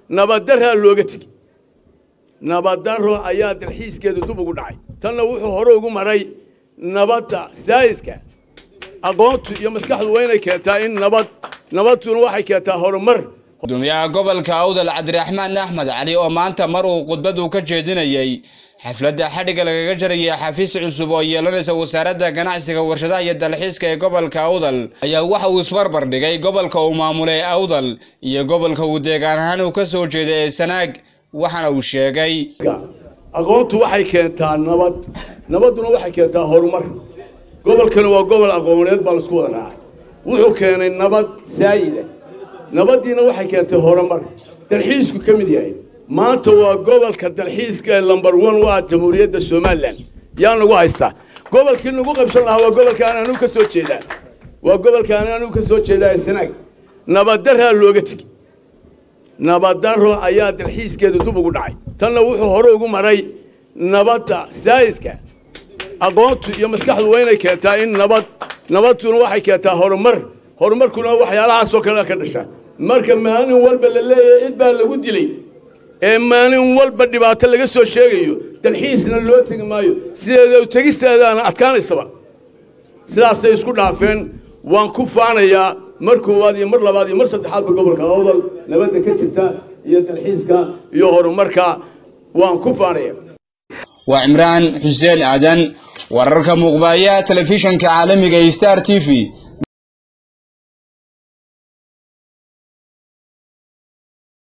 nabaddaraa looga tegi nabaddarro ayaa dalxiiskeeda dub ugu dhacay tanna wuxuu hore ugu maray nabadda saayiska aqoontu iyo maskaxdu waa inay keentaa in nabad nabadtuna waxay keentaa horumar gudoomiyaha gobolka awdal cabdiraxmaan axmed cali oo maanta mar uu khudbadu ka jeedinayey xafladda xadhigga lagaga jarayay xafiis cusub oo yeelanaysa wasaaradda ganacsiga warshadaha iyo dalxiiska ee gobolka awdal ayaa waxa uu isbarbar dhigay gobolka uu maamulay awdal iyo gobolka uu deegaan ahaan uu ka soo jeeday ee sanaag waxaana uu sheegay aqoontu waxay keentaa nabad nabadduna waxay keentaa horumar gobolkani waa gobol aqooneed baa laisku wada raacay wuxuu keenay nabad saayida nabaddiina waxay keentay horumar dalxiisku ka mid yahay maanta waa gobolka dalxiiska ee lambar one waa jamhuuriyadda somalilan yaa nagu haystaa gobolkii nagu qabsan lahaa waa gobolkaan anigu ka soo jeedaa waa gobolkaan anigu ka soo jeedaa ee sanaag nabaddaraa looga tegi nabaddarro ayaa dalxiiskeeda dub ugu dhacay tanna wuxuu hore ugu maray nabadda saayiska aqoontu iyo maskaxdu waa inay keentaa in nabad nabadtuna waxay keentaa horumar horumarkuna waxyaalahaasoo kale ka dhasha marka maalin walba la leeyahay cid baa lagu dilay ee maalin walba dhibaato laga soo sheegayo dalxiisna loo tegi maayo sideeda tegisteedaana adkaanaysaba sidaasay isku dhaafeen waan ku faanayaa mar koowaad iyo mar labaad iyo mar saddexaadba gobolka awdal nabadda ka jirta iyo dalxiiska iyo horumarka waan ku faanaya waa cimraan xuseen aadan wararka muuqbaaya telefishanka caalamiga ee star t v